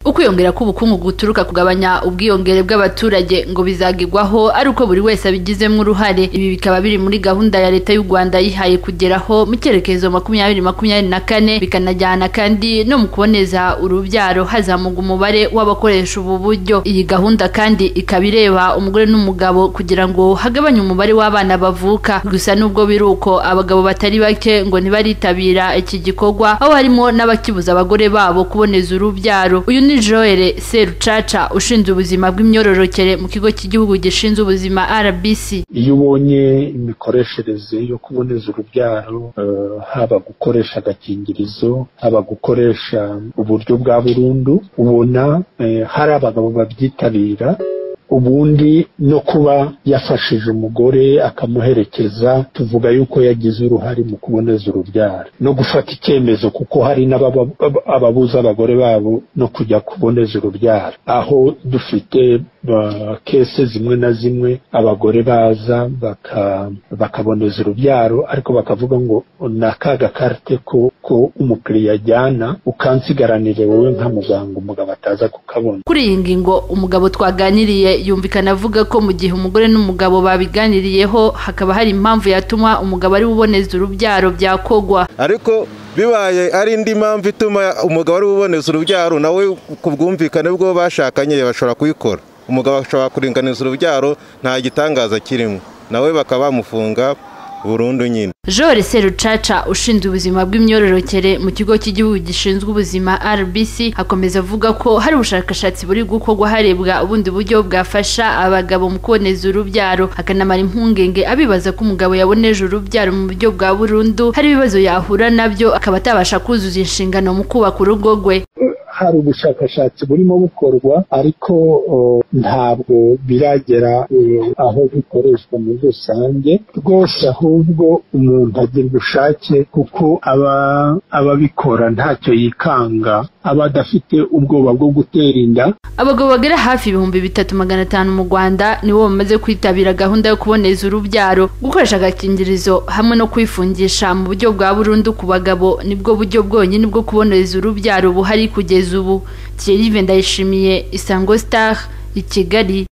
ukwiyongera k'ubukungu guturuka kugabanya ubwiyongere bw'abaturage ngo bizagirwaho ari uko buri wese abigizemo uruhare ibi bikaba biri muri gahunda ya leta y'u Rwanda yihaye kugeraho mu cyerekezo makumyabiri makumyabiri na kane bikanajyana kandi no mu kuboneza urubyaro hazamuka umubare w'abakoresha ubu buryo iyi gahunda kandi ikaba ireba umugore n'umugabo kugira ngo hagabanye umubare w'abana bavuka gusa nubwo biri uko abagabo batari bake ngo ntibaritabira iki gikorwa aho harimo n'abakibuza abagore babo kuboneza urubyaro uyu ni Joel Serucaca ushinzwe ubuzima bw'imyororokere mu kigo cy'igihugu gishinzwe ubuzima RBC iyo ubonye imikoreshereze yo kuboneza urubyaro uh, haba gukoresha agakingirizo haba gukoresha uburyo bwa burundu ubona eh, hari abagabo babyitabira ubundi no kuba yafashije umugore akamuherekeza tuvuga yuko yagize uruhare mu kuboneza urubyaro no gufata icyemezo kuko hari n'ababuza abagore babo no kujya kuboneza urubyaro aho dufite kese zimwe na zimwe abagore baza bakaboneza urubyaro ariko bakavuga ngo ni akaga karite ko umukiriya ajyana ukansigaranire wowe nka muganga umugabo ataza kukabona kuri iyi ngingo umugabo twaganiriye yumvikana avuga ko mu gihe umugore n'umugabo babiganiriyeho hakaba hari impamvu yatuma umugabo ari buboneza urubyaro byakogwa ariko bibaye ari indi mpamvu ituma umugabo ari buboneza urubyaro nawe ku bwumvikane bwo bashakanye bashobora kubikora umugabo ashobora kuringaniza urubyaro nta gitangaza kirimo nawe bakaba bamufunga burundu nyine Jore Serucaca ushinzwe ubuzima bw'imyororokere mu kigo cy'igihugu gishinzwe ubuzima RBC akomeza avuga ko hari ubushakashatsi buri gukorwa harebwa ubundi buryo bwafasha abagabo mu kuboneza urubyaro akanamara impungenge abibaza ko umugabo yaboneje urubyaro mu buryo bwa burundu hari ibibazo yahura nabyo akaba atabasha kuzuza inshingano mu kubaka urugo rwe hari ubushakashatsi burimo bukorwa ariko ntabwo biragera aho bikoreshwa muri rusange rwose ahubwo umuntu agira ubushake kuko aba ababikora ntacyo yikanga aba adafite ubwoba bwo gutera inda abagabo bagera hafi ibihumbi bitatu magana atanu mu rwanda nibo bamaze kwitabira gahunda yo kuboneza urubyaro gukoresha agakingirizo hamwe no kwifungisha mu buryo bwa burundu ku bagabo nibwo buryo bwonyine bwo kuboneza urubyaro buhari kugeza ubu Thierry Vendayishimiye Isango Star i Kigali